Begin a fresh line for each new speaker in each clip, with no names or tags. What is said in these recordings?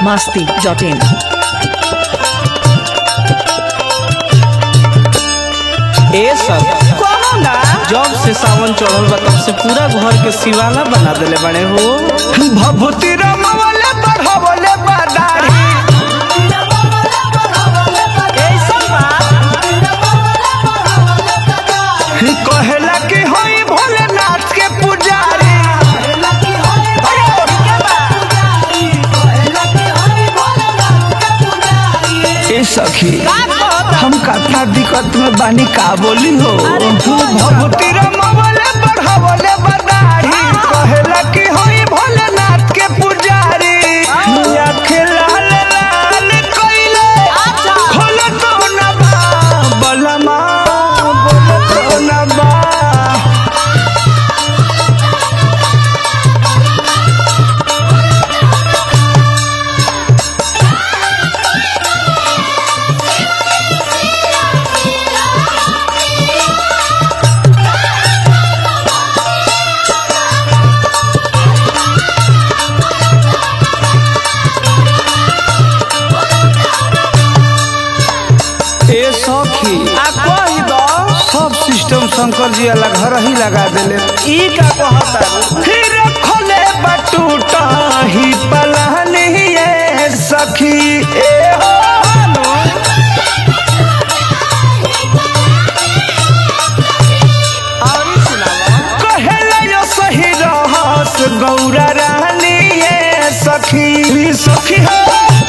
masti dot in.
ए सब
कौनो ना
जब से सावन चढ़ल बा तब से पूरा घर के सिवाना बना देले बड़े हो
भभूति रमवले बढ़वले बदारी ऐसन कहेला कि होई भोलेनाथ के पुजारी ए सखी हम कथा दिक्कत में बानी का बोली हो भभूति रमवले बढ़वले बदारी कहेला कि होई भोलेनाथ के पुजारी आँखें लाल लाल कइले खोले तो न बा बलमा बोले तो न बा
ए सखी
आ कही दो
सब सिस्टम शंकर जी अलग घर ही लगा देले
ई का कहता फिर खोले बटूटा ही पलानी ये सखी ए हो कहेला यो सही रहस गौरा रानी ये सखी सखी हो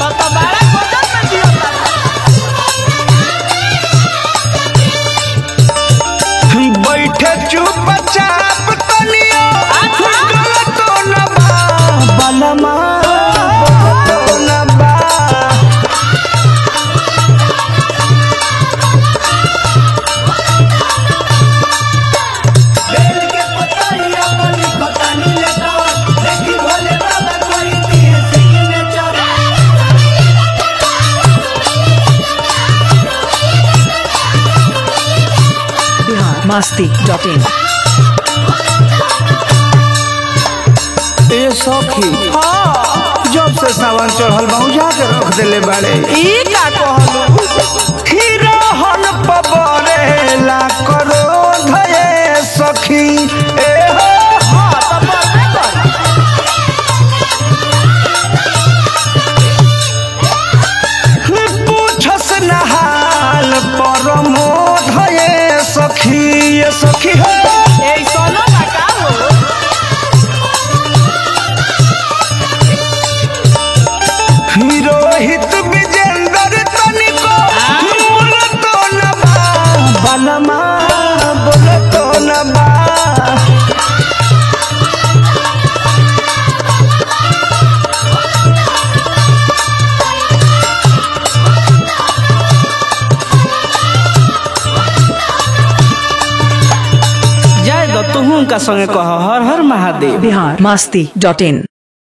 बैठे चुपचाप तनियो गलत न बा बलमा गलत न बा
Bihar masti dot in.
ए सखी जब से सावन चढ़ल बा उजा के रख देले बाड़े
ई का कहलू हिरोहन पबरेला करो धये सखी ए हो पूछस नहाल परमो धये सखी ये सखी हो रोहित विजेंद्र तनिको बोल तो न बा बलमा बोल तो न बा
जाए द तुहू का संगे कह हर हर Mahadev
Bihar masti dot in.